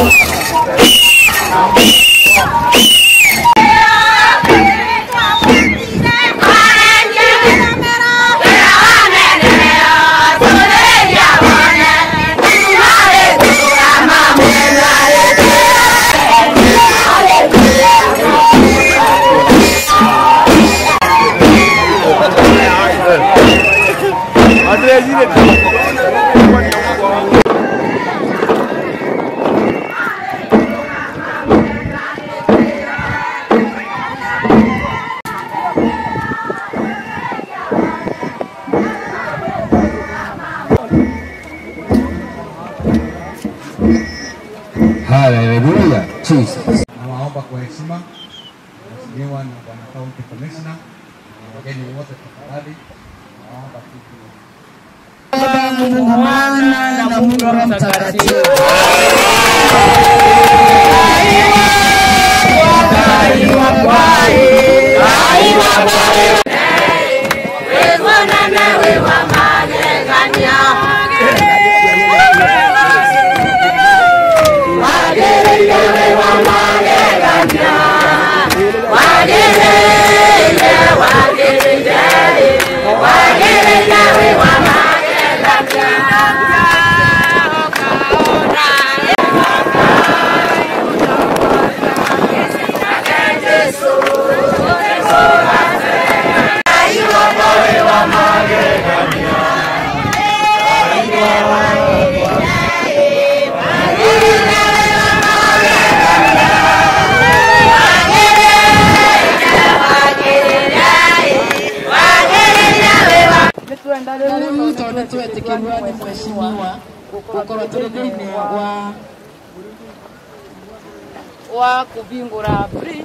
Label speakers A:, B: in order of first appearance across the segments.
A: Haleluya, Jesus.
B: Nawaomba kwa heshima Mheshimiwa na Bwana County Commissioner na wageni wote tafadhali, naomba kitu
C: Mwana na Mungu Roho Mtakatifu. Rĩu tondũ twetĩkĩrwo nĩ mheshimiwa gũkorwo tũrĩ thĩinĩ wa wa kũbingũra bridge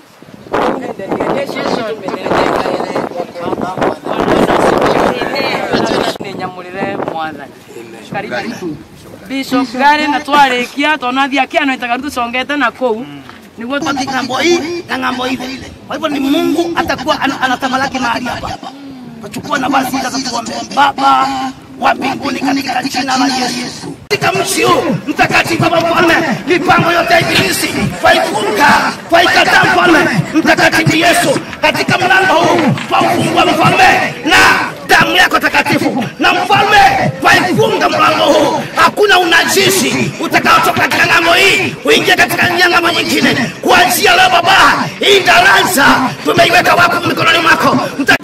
C: nä nyamå rä re mwathani karibu bishop gari na twarĩkia tona thia kĩano itaga tũcongete na kũu nĩguo
D: katika ng'ambo hii na ng'ambo ile. Kwa hivyo ni Mungu atakuwa ana- anatamalaki mahali hapa. Tuchukua nafasi hii sasa tuombe. Baba wa mbinguni katika jina la Yesu. Katika mji huu mtakatifu Baba mfalme, mipango yote ya ibilisi twaifunga, twaikataa mfalme mtakatifu Yesu, katika mlango huu twaufungua mfalme na damu yako takatifu, na mfalme twaifunga mlango huu, hakuna unajisi utakaotoka katika ng'ambo hii kuingia katika njia ng'ambo nyingine. Kuanzia leo Baba, hii darasa tumeiweka wako mikononi mwako Mta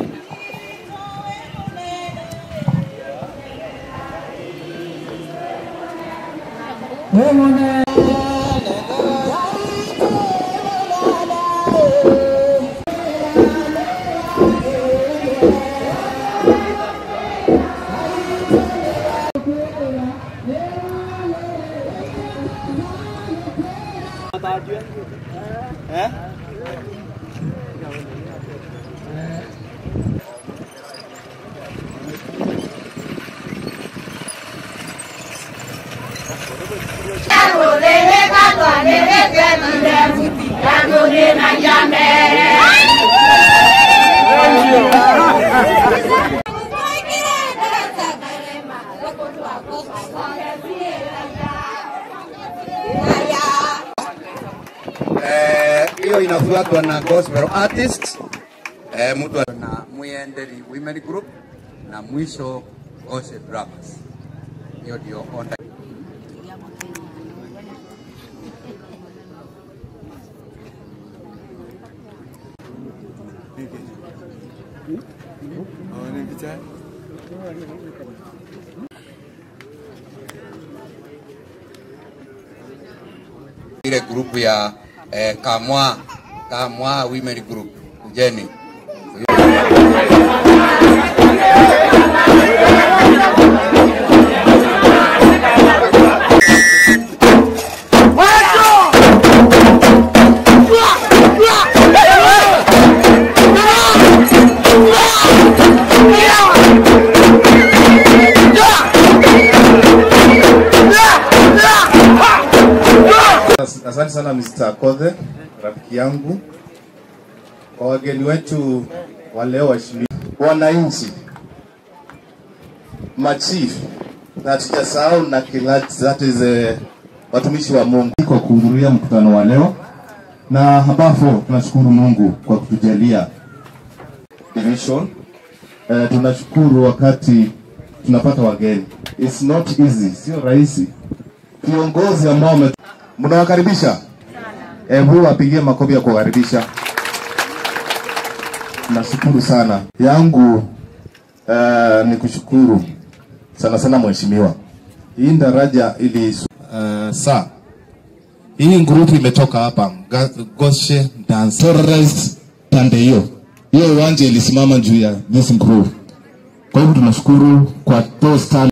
A: Eh, hiyo inafuatwa na gospel artist eh, mtu na Muyenderi Women Group na mwisho Ose Brothers. Hiyo ndio onda. ile grupu ya eh, Kamwa Kamwa Women Group Jeni.
E: Asante sana Mr. Kothe, rafiki yangu, kwa wageni wetu wa leo, waheshimiwa wananchi, machief na tujasahau na kilati, that is eh, watumishi wa Mungu. Iko kwa kuhudhuria mkutano wa leo, na ambapo tunashukuru Mungu kwa kutujalia division. Uh, tunashukuru wakati tunapata wageni. It's not easy, sio rahisi. Viongozi ambao wame... mnawakaribisha, hebu wapigie makofi ya kuwakaribisha. Nashukuru sana yangu uh, ni kushukuru sana sana mheshimiwa. Hii daraja ili uh, saa hii grupu imetoka hapa Ga- Goshe Dance Torres pande hiyo hiyo uwanja ilisimama juu ya this group. Kwa hivyo tunashukuru kwa those talent